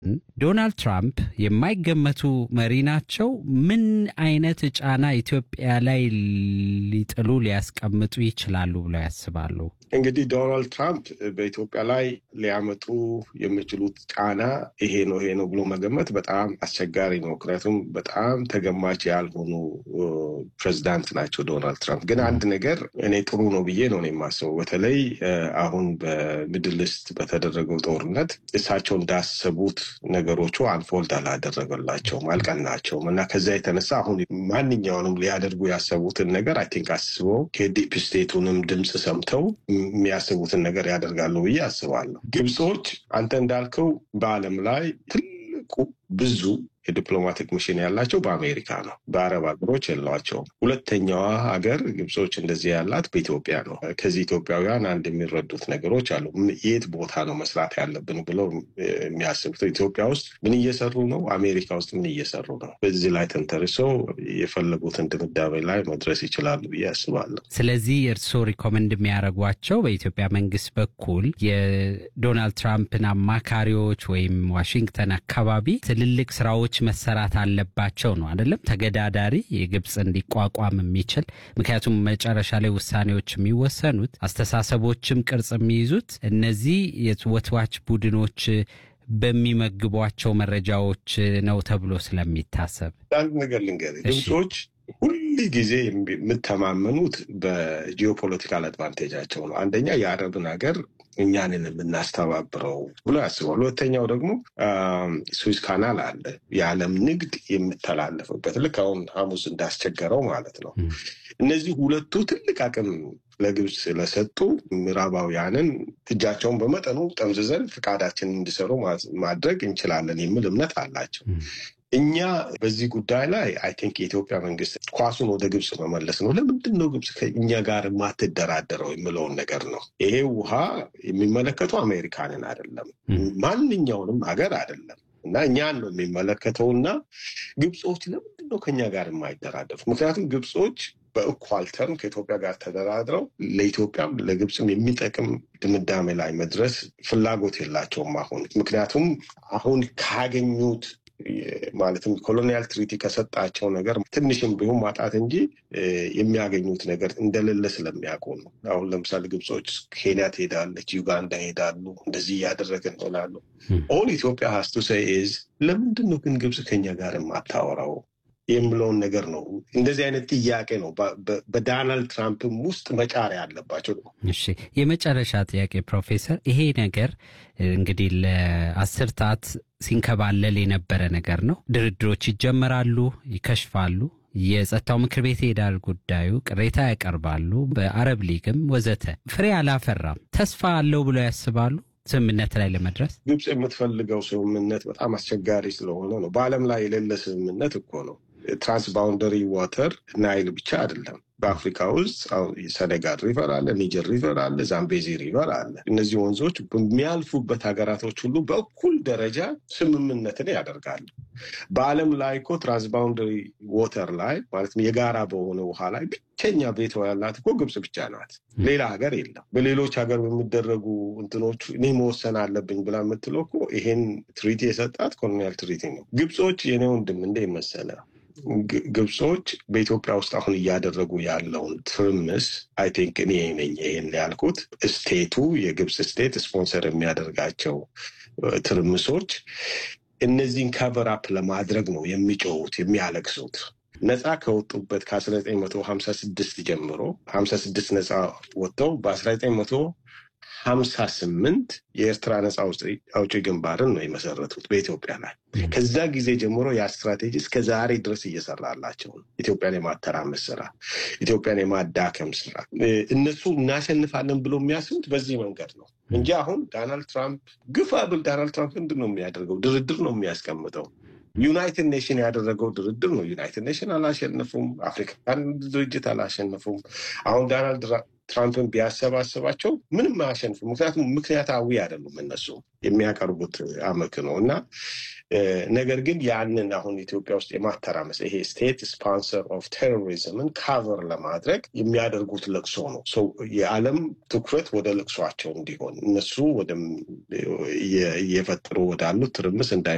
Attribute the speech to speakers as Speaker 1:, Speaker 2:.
Speaker 1: ዶናልድ ትራምፕ የማይገመቱ መሪ ናቸው። ምን አይነት ጫና ኢትዮጵያ ላይ ሊጥሉ ሊያስቀምጡ ይችላሉ ብለው ያስባሉ?
Speaker 2: እንግዲህ ዶናልድ ትራምፕ በኢትዮጵያ ላይ ሊያመጡ የሚችሉት ጫና ይሄ ነው ይሄ ነው ብሎ መገመት በጣም አስቸጋሪ ነው። ምክንያቱም በጣም ተገማች ያልሆኑ ፕሬዚዳንት ናቸው ዶናልድ ትራምፕ። ግን አንድ ነገር እኔ ጥሩ ነው ብዬ ነው የማስበው። በተለይ አሁን በሚድል ኢስት በተደረገው ጦርነት እሳቸው እንዳሰቡት ነገሮቹ አንፎልድ አላደረገላቸውም፣ አልቀናቸውም እና ከዛ የተነሳ አሁን ማንኛውንም ሊያደርጉ ያሰቡትን ነገር አይ ቲንክ አስበው ከዲፕ ስቴቱንም ድምፅ ሰምተው የሚያስቡትን ነገር ያደርጋሉ ብዬ አስባለሁ። ግብጾች አንተ እንዳልከው በዓለም ላይ ትልቁ ብዙ የዲፕሎማቲክ ሚሽን ያላቸው በአሜሪካ ነው። በአረብ ሀገሮች የሏቸውም። ሁለተኛዋ ሀገር ግብጾች እንደዚህ ያላት በኢትዮጵያ ነው። ከዚህ ኢትዮጵያውያን አንድ የሚረዱት ነገሮች አሉ። የት ቦታ ነው መስራት ያለብን ብለው የሚያስቡት ኢትዮጵያ ውስጥ ምን እየሰሩ ነው፣ አሜሪካ ውስጥ ምን እየሰሩ ነው። በዚህ ላይ ተንተርሰው የፈለጉትን ድምዳሜ ላይ መድረስ ይችላሉ ብዬ አስባለሁ።
Speaker 1: ስለዚህ እርስዎ ሪኮመንድ የሚያደርጓቸው በኢትዮጵያ መንግስት በኩል የዶናልድ ትራምፕን አማካሪዎች ወይም ዋሽንግተን አካባቢ ትልልቅ ስራዎች መሰራት አለባቸው ነው አይደለም? ተገዳዳሪ የግብፅ እንዲቋቋም የሚችል ምክንያቱም መጨረሻ ላይ ውሳኔዎች የሚወሰኑት አስተሳሰቦችም ቅርጽ የሚይዙት እነዚህ የወትዋች ቡድኖች በሚመግቧቸው መረጃዎች ነው ተብሎ ስለሚታሰብ
Speaker 2: አንድ ነገር ልንገርህ፣ ግብጾች ሁል ጊዜ የምተማመኑት በጂኦፖለቲካል አድቫንቴጃቸው ነው። አንደኛ የአረብን ሀገር እኛንን የምናስተባብረው ብሎ ያስባል። ሁለተኛው ደግሞ ስዊዝ ካናል አለ፣ የዓለም ንግድ የምተላለፍበት ልክ አሁን ሐሙስ እንዳስቸገረው ማለት ነው። እነዚህ ሁለቱ ትልቅ አቅም ለግብፅ ስለሰጡ ምዕራባውያንን እጃቸውን በመጠኑ ጠምዝዘን ፍቃዳችንን እንዲሰሩ ማድረግ እንችላለን የሚል እምነት አላቸው። እኛ በዚህ ጉዳይ ላይ አይ ቲንክ የኢትዮጵያ መንግስት ኳሱን ወደ ግብፅ መመለስ ነው። ለምንድን ነው ግብፅ ከእኛ ጋር የማትደራደረው የሚለውን ነገር ነው። ይሄ ውሃ የሚመለከተው አሜሪካንን አይደለም፣ ማንኛውንም ሀገር አይደለም እና እኛን ነው የሚመለከተውና ግብፆች ለምንድን ነው ከኛ ጋር የማይደራደሩት? ምክንያቱም ግብፆች በእኳል ተርም ከኢትዮጵያ ጋር ተደራድረው ለኢትዮጵያም ለግብፅም የሚጠቅም ድምዳሜ ላይ መድረስ ፍላጎት የላቸውም አሁን ምክንያቱም አሁን ካገኙት ማለትም ኮሎኒያል ትሪቲ ከሰጣቸው ነገር ትንሽም ቢሆን ማጣት እንጂ የሚያገኙት ነገር እንደሌለ ስለሚያውቁ ነው። አሁን ለምሳሌ ግብጾች ኬንያ ትሄዳለች፣ ዩጋንዳ ሄዳሉ፣ እንደዚህ እያደረገ እንሆናሉ። ኦል ኢትዮጵያ ሀስቱ ሰይዝ ለምንድን ነው ግን ግብፅ ከኛ ጋር የማታወራው የሚለውን ነገር ነው። እንደዚህ አይነት ጥያቄ ነው በዶናልድ ትራምፕም ውስጥ መጫሪያ ያለባቸው።
Speaker 1: እሺ፣ የመጨረሻ ጥያቄ ፕሮፌሰር፣ ይሄ ነገር እንግዲህ ለአስርታት ሲንከባለል የነበረ ነገር ነው። ድርድሮች ይጀመራሉ፣ ይከሽፋሉ። የጸጥታው ምክር ቤት ይሄዳል ጉዳዩ፣ ቅሬታ ያቀርባሉ፣ በአረብ ሊግም ወዘተ። ፍሬ አላፈራም። ተስፋ አለው ብለው ያስባሉ? ስምምነት ላይ ለመድረስ
Speaker 2: ግብፅ የምትፈልገው ስምምነት በጣም አስቸጋሪ ስለሆነ ነው። በዓለም ላይ የሌለ ስምምነት እኮ ነው። ትራንስባውንደሪ ዋተር ናይል ብቻ አይደለም። በአፍሪካ ውስጥ ሰኔጋል ሪቨር አለ፣ ኒጀር ሪቨር አለ፣ ዛምቤዚ ሪቨር አለ። እነዚህ ወንዞች በሚያልፉበት ሀገራቶች ሁሉ በእኩል ደረጃ ስምምነትን ያደርጋሉ። በዓለም ላይ እኮ ትራንስባውንደሪ ዋተር ላይ ማለትም የጋራ በሆነ ውሃ ላይ ብቸኛ ቤቷ ያላት እኮ ግብፅ ብቻ ናት። ሌላ ሀገር የለም። በሌሎች ሀገር በሚደረጉ እንትኖች እኔ መወሰን አለብኝ ብላ የምትለው እኮ ይሄን ትሪቲ የሰጣት ኮሎኒያል ትሪቲ ነው። ግብፆች የኔ ወንድም እንደ መሰለ ግብጾች በኢትዮጵያ ውስጥ አሁን እያደረጉ ያለውን ትርምስ አይ ቲንክ እኔ ነኝ ይሄን ያልኩት ስቴቱ የግብፅ ስቴት ስፖንሰር የሚያደርጋቸው ትርምሶች እነዚህን ከቨር አፕ ለማድረግ ነው የሚጮሁት የሚያለቅሱት። ነፃ ከወጡበት ከ1956 ጀምሮ 56 ነፃ ወጥተው በ19 ሀምሳ ስምንት የኤርትራ ነፃ አውጪ ግንባርን ነው የመሰረቱት በኢትዮጵያ ላይ። ከዛ ጊዜ ጀምሮ ያ ስትራቴጂ እስከ ዛሬ ድረስ እየሰራላቸው ነው። ኢትዮጵያን የማተራመስ ስራ፣ ኢትዮጵያን የማዳከም ስራ። እነሱ እናሸንፋለን ብሎ የሚያስቡት በዚህ መንገድ ነው እንጂ አሁን ዶናልድ ትራምፕ ግፋ ብል ዶናልድ ትራምፕ ምንድን ነው የሚያደርገው? ድርድር ነው የሚያስቀምጠው። ዩናይትድ ኔሽን ያደረገው ድርድር ነው። ዩናይትድ ኔሽን አላሸነፉም። አፍሪካን ድርጅት አላሸነፉም። አሁን ዶናልድ ትራምፕን ቢያሰባስባቸው ምንም አያሸንፉም። ምክንያቱም ምክንያታዊ አይደሉም እነሱ የሚያቀርቡት አመክንዮ ነው እና ነገር ግን ያንን አሁን ኢትዮጵያ ውስጥ የማተራመስ ይሄ ስቴት ስፖንሰር ኦፍ ቴሮሪዝምን ካቨር ለማድረግ የሚያደርጉት ለቅሶ ነው። የዓለም ትኩረት ወደ ለቅሷቸው እንዲሆን እነሱ እየፈጠሩ ወዳሉት ትርምስ እንዳይ